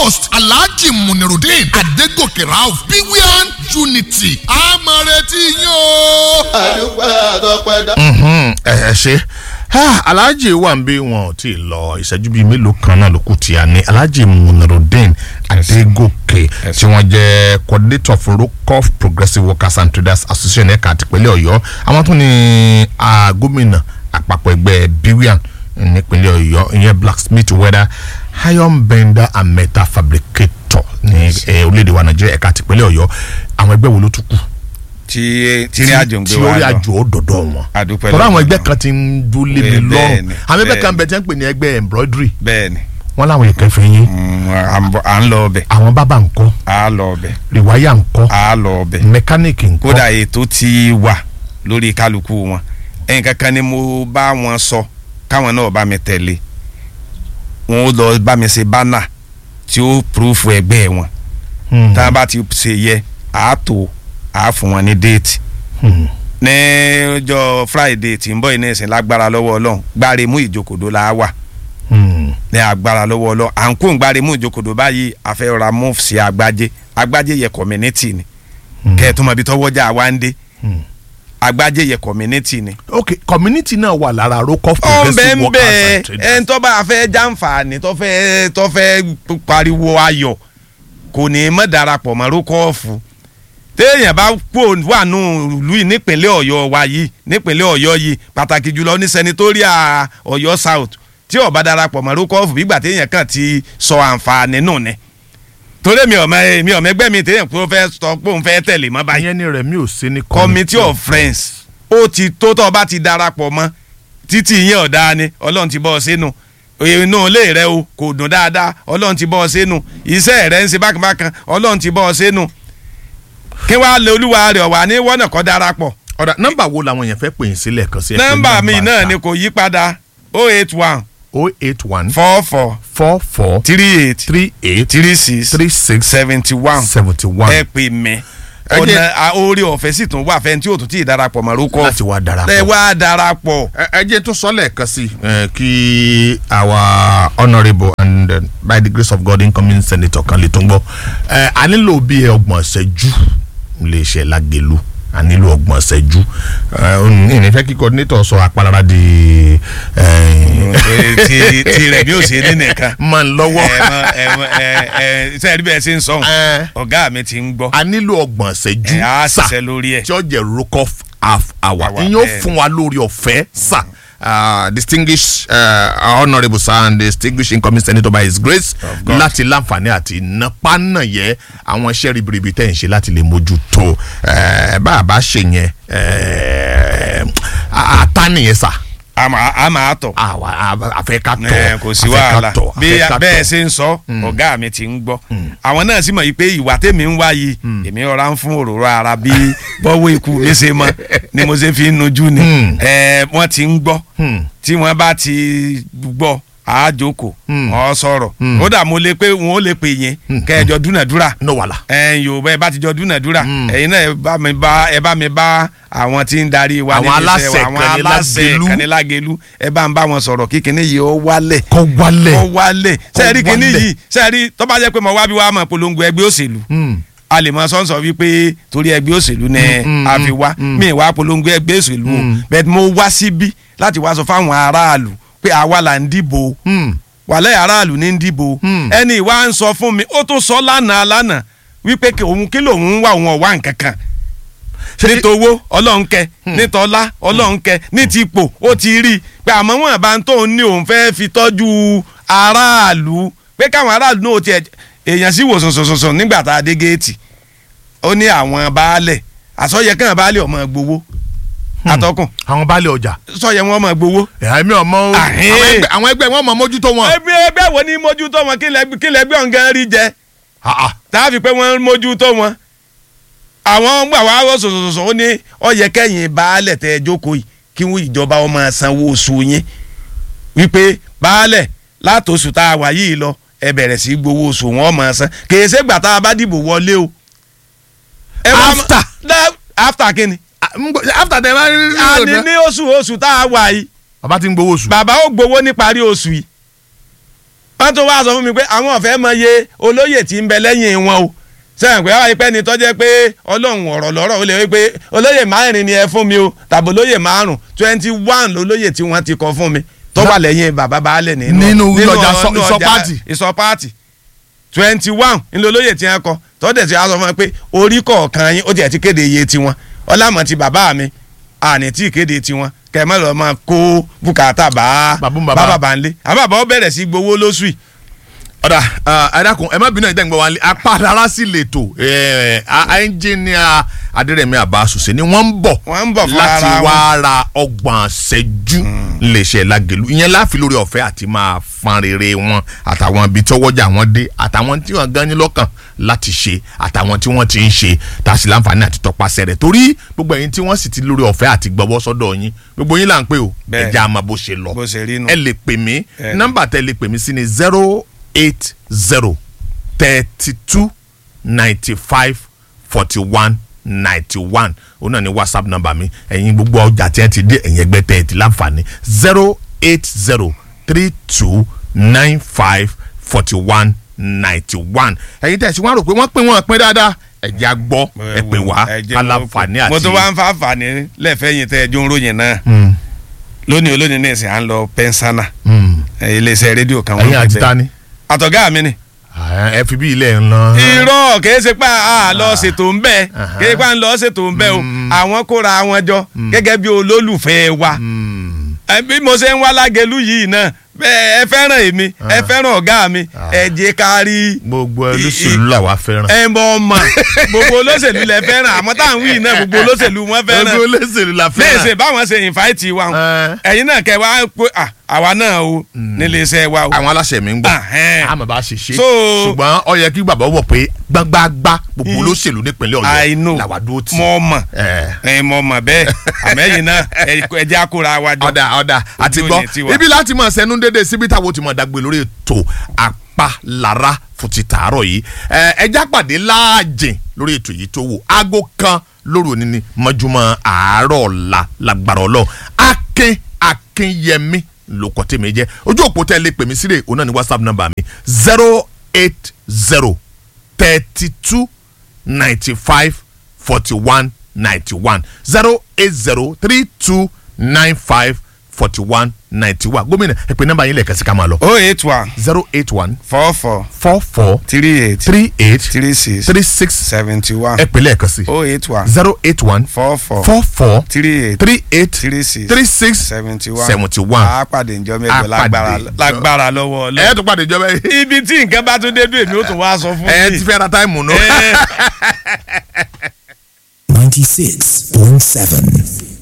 host alhaji munirudin adegoke rauf bwin unity amareti yín o. àdúgbò àtọ́pẹ́ dá. ẹ ẹ ṣe alhaji wà ń bí wọn ò tí ì lọ ìṣẹ́jú bíi mélòó kan náà ló kù tí a ní alhaji munirudin adegoke tí wọ́n jẹ́ coordinator for rocoff progressive workers and traders association ẹ̀ka àtìpínlẹ̀ ọ̀yọ́ àwọn tún ní ah, gómìnà àpapọ̀ ẹgbẹ́ bwin nípínlẹ̀ ọ̀yọ́ ìyẹn blacksmith weather iron bender and metal fabricator ní eh, orílẹ̀-èdè wa nàìjíríà ẹ̀ka àtìpínlẹ̀ ọ̀yọ́ àwọn ẹgbẹ́ wo ló tún kù tí tí ní àjò ń gbé tí wa orí lọ àjò ó dọ̀dọ̀ wọn. Àdúpẹ́ tọ́lá àwọn lọ́dọ̀ ẹgbẹ́ wọn. kan ti ń dúlé mi Bẹ́ẹ̀ lọ́rùn ni, àwọn ẹgbẹ́ kan bẹ́ẹ̀ bẹ tí wọ́n ń pè ní ẹgbẹ́ embroidery bẹ́ẹ̀ ni wọ́n láwọn èèkàn fẹ́ yín mm, à ń bọ̀- à ń lọ ọbẹ̀ àwọn bábà ńkọ́ à á lọ ọbẹ̀ rìwáyà ńkọ́ à á lọ ọbẹ̀ mẹkáníìkì ńkọ́ kódà ètò ti wà lórí kálukú wọn ẹnìkan kan ni mo bá wọn sọ káwọn náà bá mi tẹ̀lé wọn ó lọ bá mi ṣe bánà tí ó púrúfù ẹgbẹ́ wọn Hmm, tá a bá ti ṣe yẹ àá tó àá fún wọn ní déètì hmm, ní ọjọ́ friday tí ń bọ̀ iná ìsìn lágbára lọ́wọ́ ọlọ́run gbáre mú ìjókòdó la wà hmm. ní agbára lọ́wọ́ ọlọ́run à ń kó ń gbáre mú ìjókòdó báyìí àfẹ́ra move sí agbájé agbájé yẹ community ni Hmm. kẹ́ẹ̀tún mọ̀ ibi tọ́wọ́jà wa ń dé Hmm. agbájé yẹ community ni. ok community náà wà lára rocoff ó ń bẹ́ẹ̀ progressive ń workers bẹ́ẹ̀ and traders. ẹni tó bá fẹ́ jàǹfààní tó fẹ́ tó fẹ́ pariwo ayọ̀ kò ní í mọ̀ darapọ̀ mọ́ rókọ́ọ̀fù téèyàn bá kó wà nù ìlú yìí nípínlẹ̀ ọ̀yọ́ wa yìí nípínlẹ̀ ọ̀yọ́ yìí pàtàkì jùlọ ní sẹnitóríà ọ̀yọ́ south tí ó bá darapọ̀ mọ́ rókọ́ọ̀fù bígbà téèyàn kàn ti sọ àǹfààní nù ni torí mi ò mọ mi ò mẹgbẹ́ mi téèyàn pé ó fẹ́ sọ pé òun fẹ́ tẹ̀lé mọ́ báyìí ìyẹn ni rẹ̀ mi ò sí ní committee of friends ó ti tó tọ́ bá ti darapọ̀ mọ́ títí yẹn ọ̀dà ni ọlọ́run ti bọ́ ọ sínú inú ilé rẹ o kò dùn dáadáa ọlọ́run ti bọ́ ọ sínú iṣẹ́ rẹ ń ṣe bákanbákan ọlọ́run ti bọ́ ọ sínú kí wàá lé olúwa rẹ̀ wà ní wọ́nà kọ́ darapọ̀ ọ̀dà nọ́mbà wo làwọn èèyàn fẹ́ pè yín sílẹ̀ kan sí ẹ pé nọ́mbà mi náà ta. ni kò yí padà o eight one o eight one four four four four three eight three eight three six three six seventy one seventy one ẹ pè mí Ẹ jẹ́- ọ̀nà a- oore ọ̀fẹ́ sì tún wà fẹ́ni tí ò tún tí ì darapọ̀ mọ́ rókọ́ láti wá darapọ̀. ẹ wá darapọ̀. ẹ ẹ jẹ́ tó sọ lẹ́ẹ̀kan sí ẹ, kí our honourable and uh, by the grace of God incoming senator kan lè tún gbọ́ ẹ a nílò bí ọgbọ̀n ṣẹ́jú lè ṣe lágẹ̀lú a nílò ọgbọ̀n ṣẹ́jú ẹ ìní fẹ́ kí coordinator sọ apalára di Eh, ti ti rẹ̀ bí ó ṣe ní nìkan. máa ń lọ́wọ́ ẹ mọ ẹ mọ ẹ ẹ sẹ́yìn bí ẹ ṣe ń sọ Ẹ. ọ̀gá mi ti ń gbọ́ a nílò ọgbọ̀n ṣẹ́jú ẹ á sà ṣiṣẹ́ lórí ẹ̀. tí ó jẹ́ rokoff half hour Hour, ìyẹn ó bẹ́ẹ̀ fún wa lórí ọ̀fẹ́ sà. Uh, distinguished uh, honourable sir and distinguished incoming senator by his grace Of God. láti láǹfààní àti nápánàyẹ àwọn iṣẹ́ ribiribi tẹ̀ ń ṣe láti lè mójútó eh, bá a bá ṣe yẹn eh, àtànìyẹn sà a máa a máa tọ̀. àwa àfẹ́ ká tọ̀ ẹ kò sí àfẹ́ ká wàhálà tọ̀, bí àfẹ́ ká bẹ́ẹ̀ tọ̀. ṣe ń sọ ọ̀gá mi ti ń gbọ́ àwọn náà sì mọ̀ yìí pé ìwà tèmi ń wá yìí èmi ọ̀rá ń fún òróró ara bí bọ́wọ́ ikú mi ṣe mọ́ ni mo ṣe fi ń nojú ni Hmm. ẹ wọ́n ti ń gbọ́ Hmm. tí wọ́n bá ti gbọ́ àájókòó Hmm. wọ́n sọ̀rọ̀ Hmm. kódà mo lè pé wọn ò lè pè yẹn kẹjọ dúnàdúrà no wàhálà ẹ̀yin yóò bẹ́ẹ̀ bá ti jọ dúnàdúrà Mm. ẹ̀yin náà ẹ bá mi bá ẹ bá mi bá àwọn tí ń darí wa Àwọn níbi iṣẹ́ aláṣẹ wa, àwọn aláṣẹ Kanilágelú. Kanilágelú ẹ bá ń bá wọn sọ̀rọ̀ kíkiní yìí ó wálẹ̀ kọ́ wálẹ̀ ó wálẹ̀ sẹ́ẹ̀rí kíní wálẹ̀. yìí sẹ́ẹ̀rí tó bá jẹ́ pé mo wá bí wàá mọ̀ polongo ẹgbẹ́ òṣèlú Hmm. a lè mọ sọ́nsọ́ wípé torí ẹgbẹ́ òṣèlú ni mm, a fi wá mm. mi wá polongo ẹgbẹ́ òṣèlú o Mm. bẹ́ẹ̀ mo wá síbí láti wá sọ fáwọn aráàlú pé àwa là ń dìbò Hmm. wàlẹ́ aráàlú ní ń dìbò Hmm. ẹni ìwà ń sọ fún mi ó tún sọ lánàá lánàá wípé kí òun kí lòun ń wá òun ọ̀wá nǹkan kan nítòwó ọlọ́run kẹ nítọ́lá ọlọ́run kẹ ní ti ipò ó ti rí i pé àmọ́ wọn bá ń tóun ní òun fẹ́ fi tọ́jú aráàlú pé káwọn aráàlú náà tiẹ̀ èèyàn sì wò sùnsùnsùn nígbà tá a dé géètì ó ní àwọn baálẹ̀ àsọyẹ kàn baálẹ̀ ọmọ gbowó atọ́kùn àwọn baálé ọjà sọyẹ wọn ọmọ gbowó ẹ̀mí ọmọ o Àhín. àwọn ẹgbẹ́- àwọn ẹgbẹ́ wọn mọ̀ mójútó wọn. ẹgbẹ́ ẹgbẹ́ wo ni mójútó wọn kí lẹ́gbẹ́ kí lẹ́gbẹ́ ọ̀ngàn rí jẹ Ah, ah. tàbí pé wọ́n mójútó wọn. àwọn gbà wá wọ́ sọ̀sọ̀sọ̀ ó ní ọ̀yẹ́ kẹ́yìn baálẹ̀ tẹ́ ẹ jókòó yìí kí wọ́n ìjọba ọmọ sanwó oṣù yín wípé baálẹ̀ látòṣù tá a wà yìí lọ ẹ bẹ̀rẹ̀ sí í gbowó oṣù wọn máa san kèé ṣègbà tá a bá dìbò wọlé o. ẹ wá mọ- After. Dá- after kí ni. Ah, ń gbọ́- after dem bá rí rí a ní ọ̀dọ́. ní oṣù oṣù tá a wà yìí bàbá ti ń gbowó oṣù. bàbá ó gbowó níparí oṣù yìí wọ́n tún wá sọ fún mi pé àwọn ọ̀fẹ́ mọ iye olóyè tí ń bẹ lẹ́yìn wọn o sẹ́yìn pé wọ́n ipẹ́ ni tọ́jẹ́ pé ọlọ́run ọ̀rọ̀ lọ́rọ̀ ó lè wí pé olóyè márùn ni ẹ fún mi o tàbí olóyè márùn twenty one lolóyè tí wọ́n ti kọ fún mi tó wà lẹ́yìn bàbá baálẹ̀ nínú Nínú ọjà ọ- sọ- nínú ìsọ ọjà pátì. ìsọ pátì twenty one ńlọlóyè tí wọ́n kọ tọ́dẹ̀ tí wọ́n sọ fún mi pé orí kọ̀ọ̀kan yín ó tiẹ̀ ti kéde iye tiwọn ọlámọ̀ ti bàbá mi àní tí ìkéde tiwọn kẹmẹ lọ máa kó bùkátà bá Bàbá ń bá bàbá. bàbá ńlé àbàbà ó bẹ̀rẹ̀ sí gbowó lóṣù yìí ọ̀dà ẹ̀dàkùn ẹ má bínú ẹ̀dá ìgbà wa lé apá ara sí lètò ẹnjìníà adérẹ̀mí àbáṣùṣe ni wọ́n ń bọ̀ Wọ́n ń bọ̀ fún láti ara wọn. wá ra ọgbọ̀n ṣẹ́jú léṣe lágẹ̀lú ìyẹn láfi lórí ọ̀fẹ́ àti máa fan rere wọn àtàwọn ibi tọwọ́jà wọn dé àtàwọn tí wọ́n gan ní lọ́kàn láti ṣe àtàwọn tí wọ́n ti ń ṣe tá a sì láǹfààní àti tọpasẹ̀ rẹ̀ torí gbogbo ẹ̀yin tí wọ́n sì ti lórí ọ̀fẹ́ àti gbọ́wọ́ sọ́dọ̀ yín gbogbo yín là ń pè o Bẹ́ẹ̀. ẹ̀jẹ̀ àmọ́ bó ṣe lọ bó ṣe rí nù. ẹ lè pè mí Ẹ. nọ́mbà tẹ lè pè mí sí ni zero eight zero thirty two ninety five forty one ninety one òun náà ni whatsapp nọ́mbà mi ẹ̀yin gbogbo ọjà tí ẹ ti dé ẹ̀yin ẹgbẹ́ tẹ̀ ẹ ti láǹfààní zero eight zero three two nine five forty one ninety one ẹ̀yin tẹ̀ sí wọn rò pé wọ́n pè wọ́n pín dáadáa ẹ̀jẹ̀ á gbọ́ ẹ pè wá Ẹ jẹ́ aláǹfààní àti mo tún wá ń fa àǹfààní lẹ́fẹ̀ẹ́ tẹ́ ẹjọ́ ń ròyìn náà Mm, lónìí olónìí ní ìsìn à ń lọ pẹ́ńsánà mm. ẹ, iléeṣẹ́ rédíò kan ẹ̀yin wọ́n àti pè ta ni àtọ̀gá mi ni. ẹ fi bí ilẹ̀ ń lọ. irọ́ kìí ṣe pé a lọ ṣètò ń bẹ́ẹ̀ Aha. kìí ṣe pé a ń lọ ṣètò ń bẹ́ẹ̀ o àwọn kóra wọn jọ gẹ́gẹ́ bí olólùfẹ́ wa Mm. Ẹ, bí mo ṣe ń wá lágẹ̀lú yìí náà bẹ́ẹ̀ ẹ fẹ́ràn èmi ẹ fẹ́ràn ọ̀gá mi ẹ jẹ́ ká rí gbogbo olóṣèlú làwa fẹ́ràn. ẹ mọ ọmọ gbogbo olóṣèlú lẹ fẹ́ràn àmọ́ táwọn wí náà gbogbo olóṣèlú wọn fẹ́ràn gbogbo olóṣèlú la léèṣe fẹ́ràn. báwọn ṣe ìfáìtì wa o. Ẹ. ẹ̀yin náà kẹ́ wá pé à, àwa náà o nílé iṣẹ́ wa o. àwọn aláṣẹ mi ń gbọ́ Ahẹ́n. àmọ́ bá ṣe ṣe So- ṣùgbọ́n ó yẹ kí bàbá wọ̀ pé gbágbágbá gbogbo olóṣèlú nípínlẹ̀ I know ọ̀yọ́ làwa dúró tì. mọ ọmọ Ẹ. ẹ mọ ọmọ bẹ́ẹ̀ àmẹ́yìn náà ẹ- ẹ jẹ́ àkóra wa jọ. ọ̀dà ọ̀dà àti Ojú gbọ́ òní tiwa. ibi láti mọ̀ sẹ́nu dédé síbi táwọn ti mọ̀ dàgbé lórí ètò àpalára fún ti tàárọ̀ yìí ẹ ẹjá pàdé láàjìn lórí ètò yìí tó wò aago kan lóru òní ni mọ́júmọ́ àárọ̀ ọ̀la lágbára ọlọ́run akin akinyẹmí lóko tèmi jẹ́ ojú òpó tẹ́ lè pè mí sílẹ̀ òun náà ní whatsapp number mi zero eight zero thirty two ninety five forty one ninety one zero eight zero three two nine five forty one ninety one gómìnà ẹ pè nọ́mbà yín lẹ́ẹ̀kan sí ká máa lọ o eight one zero eight one four four four four three eight three eight three six three six seventy one ẹ pè lẹ́ẹ̀kan sí o eight one zero eight one four four four four three eight three eight three six three six seventy one seventy one a pàdé njọ́ A mẹ́jọ lágbára pàdé njọ́- lágbára lọ́wọ́ ẹ ọlọ́ tún pàdé ìjọba yìí ibi tí nǹkan bá tún dé dùn èmi ó tún wá sọ fún ẹ mi. ti fẹ́ ra táìmù nù. Ẹ. 96.7.